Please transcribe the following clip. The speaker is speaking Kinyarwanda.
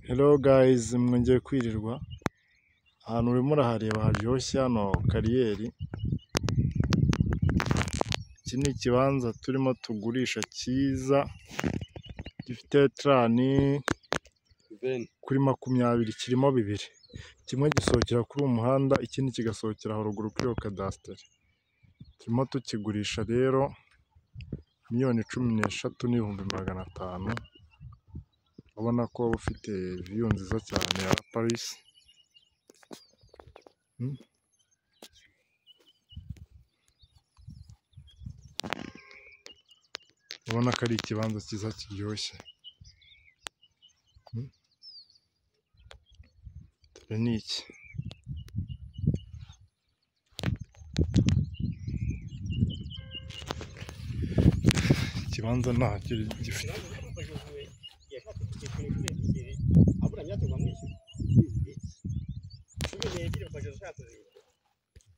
Hello guys mwongeye kwirirwa, ahantu urimo urahareba haryoshye hano kariyeri, iki ni ikibanza turimo tugurisha cyiza, gifite turani kuri makumyabiri kirimo bibiri, kimwe gisohokera kuri uwo muhanda ikindi kigasohokera haruguru kuri iyo kadasiteri, turimo tukigurisha rero miliyoni cumi n'eshatu n'ibihumbi magana atanu, urabona ko waba ufite viyu nziza cyane ya Paris. Urabona ko ari ikibanza cyiza kiryoshye, dore ni iki. Ikibanza ntacyo gifite. abura nyacyo bamwishyura